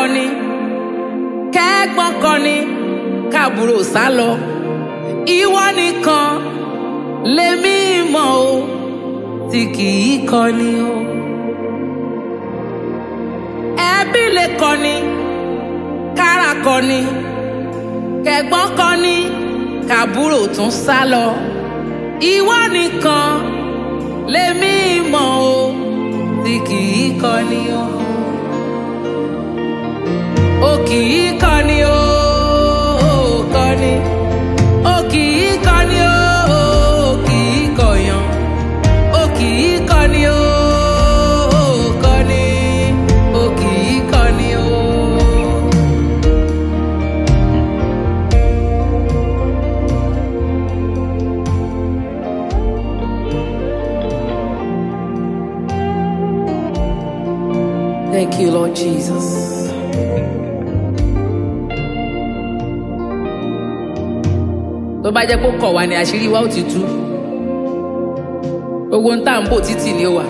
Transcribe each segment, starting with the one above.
kọni kẹ́gbọ́n kọni káàbúrò sá lọ ìwọ nìkan lèmi mọ̀ o tí kì í kọni o ẹbí lè kọni kára kọni kẹ́gbọ́n kọni káàbúrò tún sá lọ ìwọ nìkan lèmi mọ̀ o tí kì í kọni o o kì í kọni o o kọni o kì í kọni o o kì í kọyàn o kì í kọni o o kọni o kì í kọni o. Thank you, Lord Jesus. tó bá jẹ́ pé ó kọ̀ wá ní àṣírí wa ó ti tú gbogbo ń tà ń bò títì ni ó wà.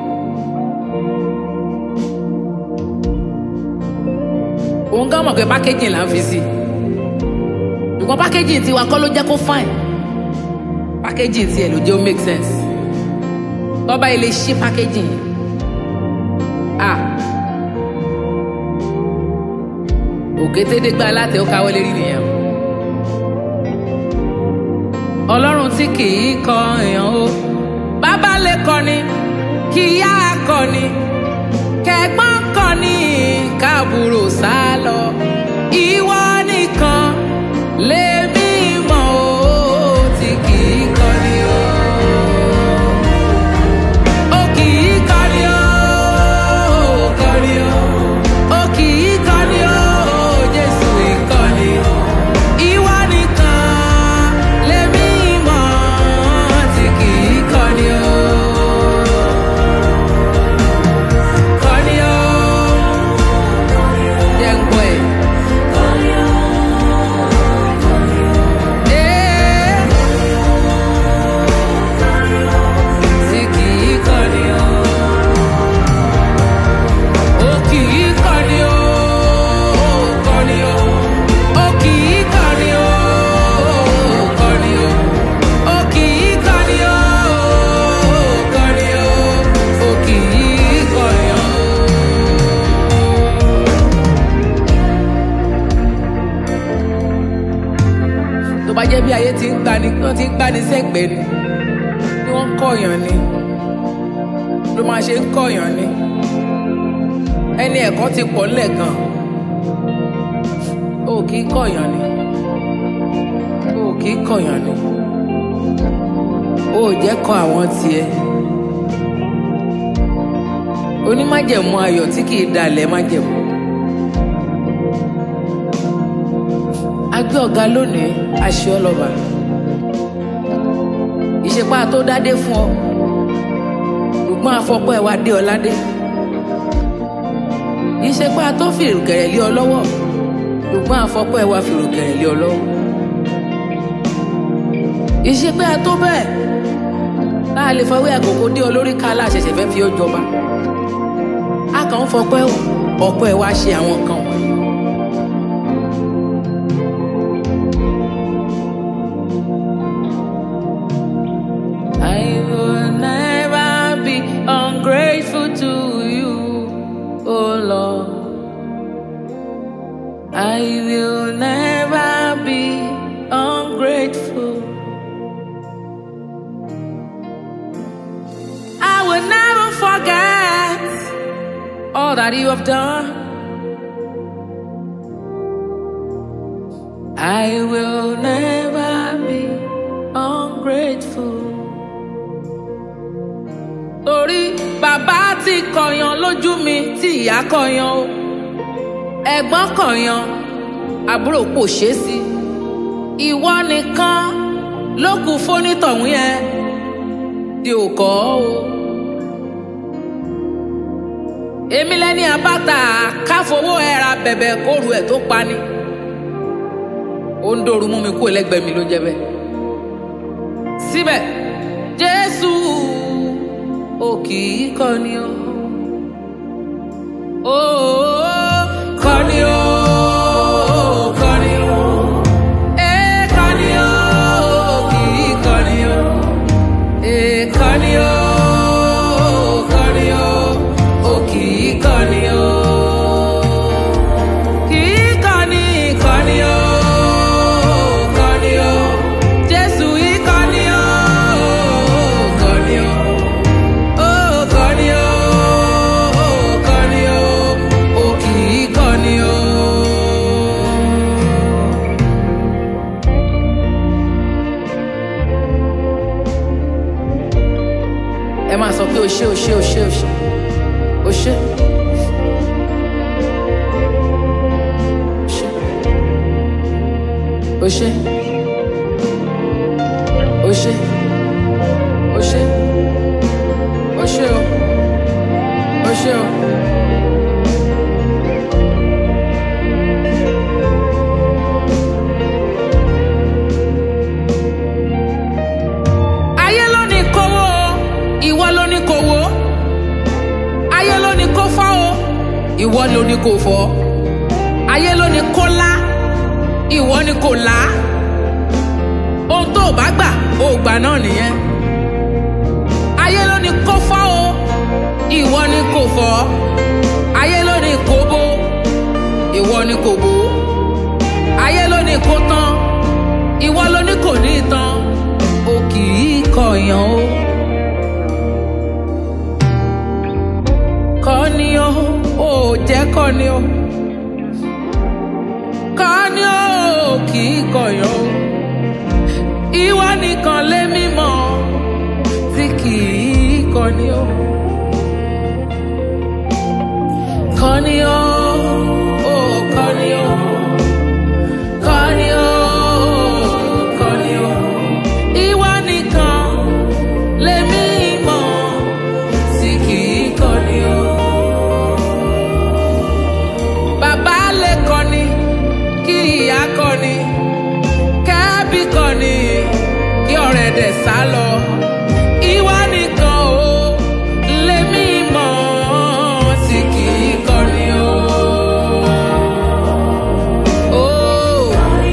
òun gan mọ̀ pé pákéjì là ń fi sí ṣùgbọ́n pákéjì tiwa kọ́ ló jẹ́ kó fine pákéjì tiẹ̀ ló jẹ́ ó make sense tọ́ba ilé ṣí pákéjì yẹn ah òkétédégbá alátẹ ó káwọ́ lérí nìyẹn o ọlọ́run tí kì í kọ èèyàn o bàbá lè kọni kí ìyá kọni kẹ̀gbọ́n kọni káàbùrò sá lọ ìwọ nìkan lèmi mọ̀ o tí kì í kọni o. Ó kì í kọni o, kọni o. Ó kì í kọni o, Jésù ìkọni o. Ìwọ nìkan lèmi mọ̀ tí kì í kọni o. Kọni o. Jẹ́ ń gbọ́ ẹ̀. Ee. Tí kì í kọni o. Ó kì í kọni o, kọni o. Ó kì í kọni o, kọni o. Ó kì í kọni o, kọni o. Ó kì í kọni o. Tó bá jẹ́ bí ayé ti ń gbani, wọ́n ti ń gbani sẹ́gbẹ̀ẹ́ ni, bí wọ́n ń kọ̀yàn ni, ló máa ṣe ń kọ̀yàn ni ẹni ẹ̀kọ́ ti pọ̀ ńlẹ̀ gan o kì í kọ̀yàn ni o kì í kọ̀yàn ni o ò jẹ́ kọ àwọn tiẹ̀ onímájẹ̀mú ayọ̀ tí kì í dalẹ̀ májẹ̀mú agbé ọ̀gá lónìí aṣọ ọlọ́ba ìṣepá tó dádé fún ọ ṣùgbọ́n afọ́pọ́ ẹ̀ wá dé ọ ládé ìṣepá tó fi ìrùkẹ̀rẹ̀ lé ọ lọ́wọ́ ṣùgbọ́n àfọ́pọ́ ẹ̀ wá fi ìrùkẹ̀rẹ̀ lé ọ lọ́wọ́. ìṣepá tó bẹ́ẹ̀ tá a lè fọwọ́ àkókò dé ọ lórí ká aláṣẹṣẹ fẹ́ fi ọ jọba. a kàn ń fọpẹ́ ọ̀pọ̀ ẹ̀ wá ṣe àwọn kan wọ̀nyí. I will never be ungrateful to you, oh Lord. I will never be ungrateful. I will never forget all that you have done. I will never be ungrateful. Torí bàbá ti kọ̀yàn lójú mi tí ìyá kọ̀yàn o. Ẹ̀gbọ́n kọ̀yàn, àbúrò kò ṣe é sí. Ìwọ nìkan ló kù fónítọ̀hún yẹn tí ò kọ́ o. Èmi lẹ́ni àbáta káfowó ẹ̀ra bẹ̀bẹ̀ kóru ẹ̀ tó pani. Ó ń dòru mú mi kú ẹlẹ́gbẹ̀ẹ́ mi ló jẹ́ bẹ́ẹ̀. Síbẹ̀, Jésù ò kì í kọ́ni o. Ó kọ́ni ṣé o ṣé o ṣé o ṣé o ṣé. O ṣé. O ṣé. O ṣé. O ṣé o. O ṣé o. Ayé ló ní kówó o, ìwọ ló ní kówó. Ayé ló ní kó fọ́ o, ìwọ ló ní kó fọ́. Ayé ló ní kó lá, ìwọ ní kó là á. Ohun tó o bá gbà, o ò gbà náà nìyẹn. Ayé ló ní kó fọ́ o, ìwọ ní kó fọ́. Ayé ló ní kó bó, ìwọ ní kó bó. Ayé ló ní kó tán, ìwọ ló ní kò ní tán. O kì í kọ̀yàn o. Kọ́ni o, ò jẹ́ kọ́ni o. Kọ́ni o, kì í kọ̀yàn o. Ìwọ nìkan lé mímọ́ tí kì í kọ́ni o. Kọ́ni o, ò kọ́ni o. Kọ́ni o, kọ́ni o. Ìwọ nìkan lèmi mọ̀ tí kì í kọ́ni o. Bàbá lè kọ́ni, kí ìyá kọ́ni, kẹ́bí kọ́ni, kí ọ̀rẹ́ dẹ̀ sá lọ. Ìwọ nìkan o lèmi mọ̀ tí kì í kọ́ni o. Oh.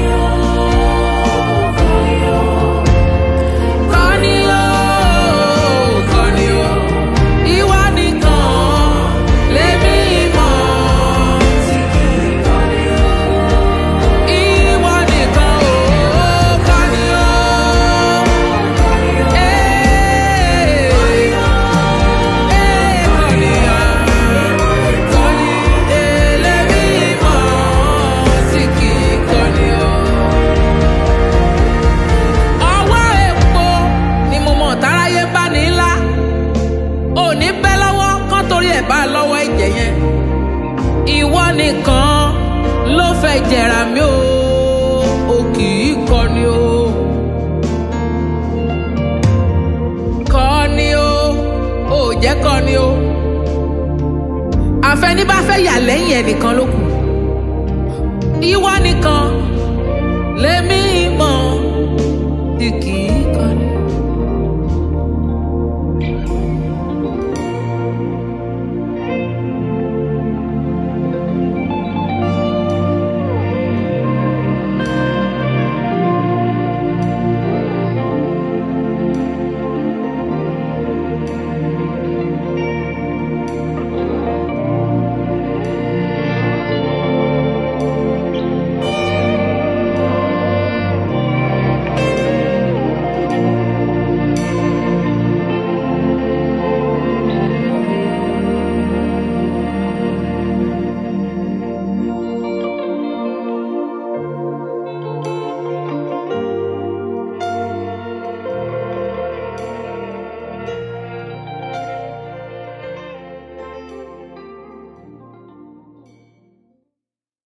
Kọ́ni o, kọ́ni o, ìwọ nìkan lèmi mọ̀ tí kì í kọ́ni o. Ìwọ nìkan o, kọ́ni o. Ee, ee, kọ́ni o. Kọ́ni, ee, lèmi mọ̀ tí kì í kọ́ni o ọwọ́ epo ni mo mọ̀ táráyé bá ní ńlá òní bẹ́ lọ́wọ́ kán torí ẹ̀ bá lọ́wọ́ ẹ̀jẹ̀ yẹn ìwọ nìkan ló fẹ́ jẹ̀rà mí o o kì í kọni o kọni o ò jẹ́ kọni o àfẹní bá fẹ́ yà lẹ́yìn ẹnìkan ló kù ìwọ nìkan lèmi mọ̀ tí kì